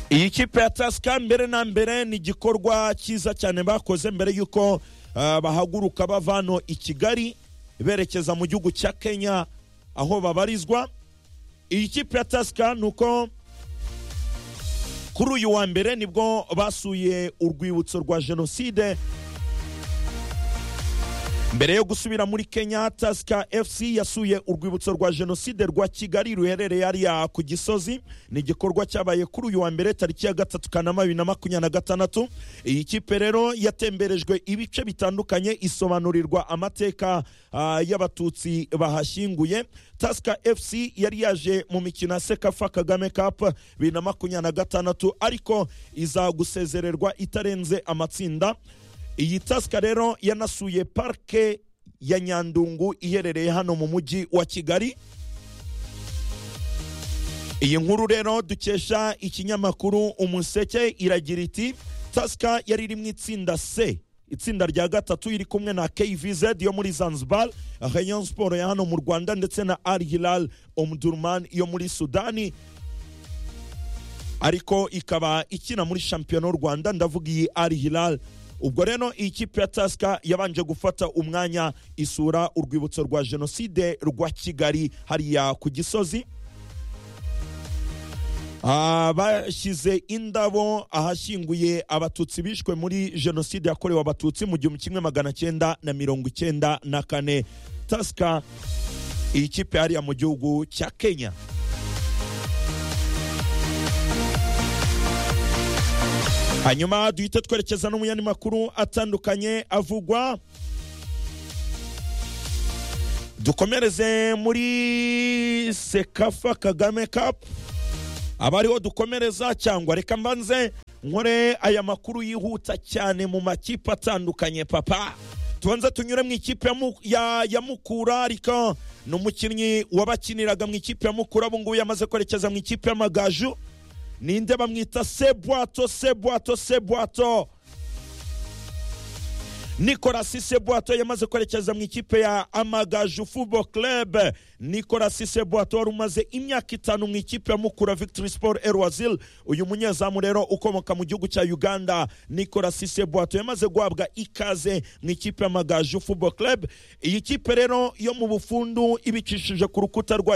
iyi kipe ya tasika mbere na mbere ni igikorwa cyiza cyane bakoze mbere y'uko ah, bahaguruka bava hano i kigali berekeza mu gihugu cya kenya aho babarizwa iyi kipe ya tasika ni uko kuri uyu wa mbere nibwo basuye urwibutso rwa jenoside mbere yo gusubira muri kenya tasika fc yasuye urwibutso rwa jenoside rwa kigali ruherereye hariya ku gisozi ni igikorwa cyabaye kuri uyu wa mbere tariki ya gatatu kanama bibiri na makumyabiri na gatandatu iyi kipe rero yatemberejwe ibice bitandukanye isobanurirwa amateka ah, y'abatutsi bahashyinguye tasika fc yari yaje mu mikino ya sekafa kagame cup bibiri na makumyabiri na gatandatu ariko izagusezererwa itarenze amatsinda iyi tasika rero yanasuye parike ya nyandungu iherereye hano mu mujyi wa kigali iyi nkuru rero dukesha ikinyamakuru umuseke iragira iti tasika yari iri mu itsinda c itsinda rya gatatu iri kumwe na kvz yo muri zanzibar rayon sport ya hano mu rwanda ndetse na al hilal omdurman yo muri sudani ariko ikaba ikina muri shampiyona y'u rwanda ndavuga iyi al hilal ubwo rero iyi kipe ya tasika yabanje gufata umwanya isura urwibutso rwa jenoside rwa kigali hariya ku gisozi Ah, bashyize indabo ahashyinguye abatutsi bishwe muri jenoside yakorewe abatutsi mu gihumbi kimwe magana cyenda na mirongo icyenda na kane tasika iyi kipe hariya mu gihugu cya kenya hanyuma duhite twerekeza no mu yandi makuru atandukanye avugwa dukomereze muri sekafa kagame cup abariho dukomereza cyangwa reka mbanze nkore aya makuru yihuta cyane mu makipe atandukanye papa tubanza tunyure mu ikipe ya Mu- ya- ya mukura ariko ni umukinnyi wabakiniraga mu ikipe ya mukura ubu ngubu yamaze kwerekeza mu ikipe y'amagaju ninde bamwita sebwato sebwato sebwato nicolas sebwato yamaze kwerekeza mu ikipe ya amagaju fubo club nicolas sebwato wari umaze imyaka itanu mu ikipe ya mukura victory sport erwazil uyu munyezamu rero ukomoka mu gihugu cya uganda nicolas sebwato yamaze guhabwa ikaze mu ikipe ya amagaju fubo club iyi kipe rero yo mu bufundu ibicishije ku rukuta rwa